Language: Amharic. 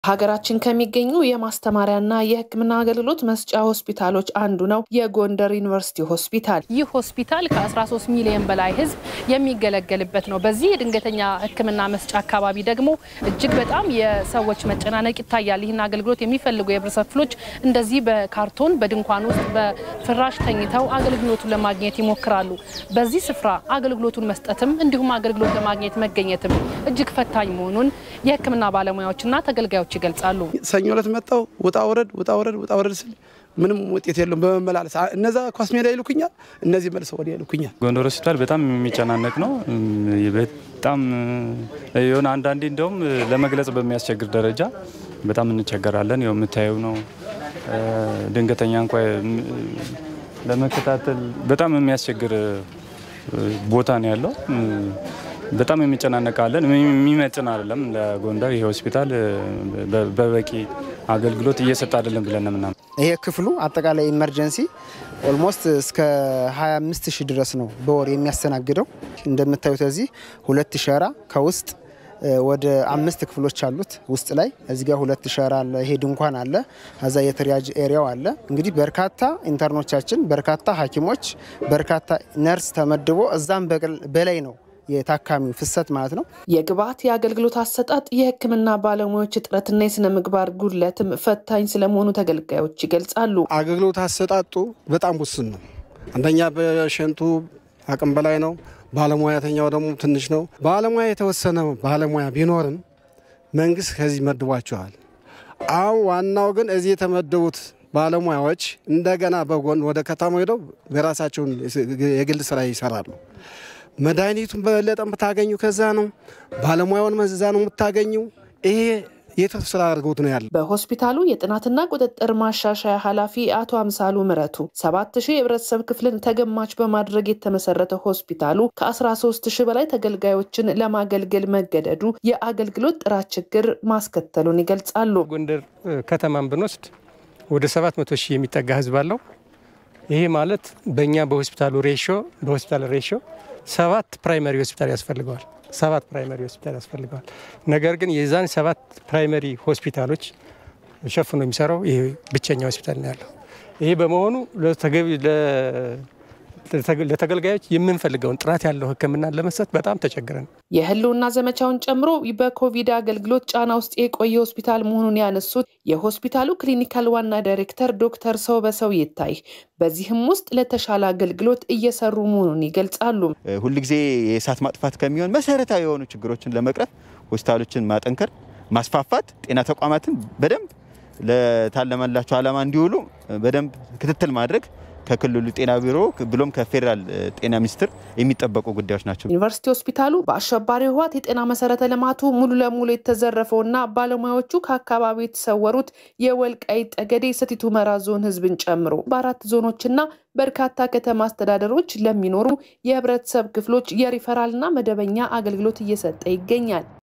ሀገራችን ከሚገኙ የማስተማሪያና የሕክምና አገልግሎት መስጫ ሆስፒታሎች አንዱ ነው የጎንደር ዩኒቨርሲቲ ሆስፒታል። ይህ ሆስፒታል ከ13 ሚሊዮን በላይ ሕዝብ የሚገለገልበት ነው። በዚህ የድንገተኛ ሕክምና መስጫ አካባቢ ደግሞ እጅግ በጣም የሰዎች መጨናነቅ ይታያል። ይህን አገልግሎት የሚፈልጉ የህብረተሰብ ክፍሎች እንደዚህ በካርቶን በድንኳን ውስጥ በፍራሽ ተኝተው አገልግሎቱን ለማግኘት ይሞክራሉ። በዚህ ስፍራ አገልግሎቱን መስጠትም እንዲሁም አገልግሎት ለማግኘት መገኘትም እጅግ ፈታኝ መሆኑን የሕክምና ባለሙያዎችና ተገልጋዮች ይገልጻሉ። ሰኞ ዕለት መጣው ውጣ ውረድ ውጣ ውረድ ውጣ ውረድ ስል ምንም ውጤት የለውም። በመመላለስ እነዛ ኳስ ሜዳ ይልኩኛል፣ እነዚህ መልሰው ወዲያ ይልኩኛል። ጎንደር ሆስፒታል በጣም የሚጨናነቅ ነው። በጣም የሆነ አንዳንዴ እንደውም ለመግለጽ በሚያስቸግር ደረጃ በጣም እንቸገራለን። ያው የምታየው ነው። ድንገተኛ እንኳ ለመከታተል በጣም የሚያስቸግር ቦታ ነው ያለው። በጣም የሚጨናነቃለን። የሚመጥን አይደለም። ለጎንደር ይሄ ሆስፒታል በበቂ አገልግሎት እየሰጠ አይደለም ብለን ነው ምናምን። ይሄ ክፍሉ አጠቃላይ ኢመርጀንሲ ኦልሞስት እስከ 25 ሺህ ድረስ ነው በወር የሚያስተናግደው። እንደምታዩት እዚህ ሁለት ሸራ ከውስጥ ወደ አምስት ክፍሎች አሉት። ውስጥ ላይ እዚህ ጋር ሁለት ሸራ አለ። ይሄ ድንኳን አለ። ከዛ የትሪያጅ ኤሪያው አለ። እንግዲህ በርካታ ኢንተርኖቻችን፣ በርካታ ሐኪሞች፣ በርካታ ነርስ ተመድቦ እዛም በላይ ነው የታካሚው ፍሰት ማለት ነው። የግብዓት የአገልግሎት አሰጣጥ፣ የሕክምና ባለሙያዎች እጥረትና የስነ ምግባር ጉድለትም ፈታኝ ስለመሆኑ ተገልጋዮች ይገልጻሉ። አገልግሎት አሰጣጡ በጣም ውስን ነው። አንደኛ በሸንቱ አቅም በላይ ነው። ባለሙያተኛው ደግሞ ትንሽ ነው። ባለሙያ የተወሰነ ባለሙያ ቢኖርም መንግስት ከዚህ መድቧቸዋል። አሁን ዋናው ግን እዚህ የተመደቡት ባለሙያዎች እንደገና በጎን ወደ ከተማ ሄደው የራሳቸውን የግል ስራ ይሰራሉ። መድኃኒቱን በበለጠ የምታገኙ ከዛ ነው። ባለሙያውን መዛ ነው የምታገኙ። ይሄ የትርፍ ስራ አድርገውት ነው ያለ። በሆስፒታሉ የጥናትና ቁጥጥር ማሻሻያ ኃላፊ አቶ አምሳሉ ምረቱ ሰባት ሺህ የህብረተሰብ ክፍልን ተገማች በማድረግ የተመሰረተ ሆስፒታሉ ከ13 ሺህ በላይ ተገልጋዮችን ለማገልገል መገደዱ የአገልግሎት ጥራት ችግር ማስከተሉን ይገልጻሉ። ጎንደር ከተማን ብንወስድ ወደ 700 ሺህ የሚጠጋ ህዝብ አለው። ይሄ ማለት በእኛ በሆስፒታሉ ሬሾ በሆስፒታል ሬሾ ሰባት ፕራይመሪ ሆስፒታል ያስፈልገዋል። ሰባት ፕራይመሪ ሆስፒታል ያስፈልገዋል። ነገር ግን የዛን ሰባት ፕራይመሪ ሆስፒታሎች ሸፍኖ የሚሰራው ይሄ ብቸኛ ሆስፒታል ነው ያለው። ይሄ በመሆኑ ለተገልጋዮች የምንፈልገውን ጥራት ያለው ሕክምና ለመስጠት በጣም ተቸግረን የህልውና ዘመቻውን ጨምሮ በኮቪድ አገልግሎት ጫና ውስጥ የቆየ ሆስፒታል መሆኑን ያነሱት የሆስፒታሉ ክሊኒካል ዋና ዳይሬክተር ዶክተር ሰው በሰው ይታይ በዚህም ውስጥ ለተሻለ አገልግሎት እየሰሩ መሆኑን ይገልጻሉ። ሁልጊዜ የእሳት ማጥፋት ከሚሆን መሰረታዊ የሆኑ ችግሮችን ለመቅረፍ ሆስፒታሎችን ማጠንከር፣ ማስፋፋት፣ ጤና ተቋማትን በደንብ ለታለመላቸው ዓላማ እንዲውሉ በደንብ ክትትል ማድረግ ከክልሉ ጤና ቢሮ ብሎም ከፌዴራል ጤና ሚኒስቴር የሚጠበቁ ጉዳዮች ናቸው። ዩኒቨርሲቲ ሆስፒታሉ በአሸባሪ ህወሓት የጤና መሰረተ ልማቱ ሙሉ ለሙሉ የተዘረፈውና ባለሙያዎቹ ከአካባቢው የተሰወሩት የወልቃይት ጠገዴ ሰቲት ሁመራ ዞን ህዝብን ጨምሮ በአራት ዞኖችና በርካታ ከተማ አስተዳደሮች ለሚኖሩ የህብረተሰብ ክፍሎች የሪፈራልና መደበኛ አገልግሎት እየሰጠ ይገኛል።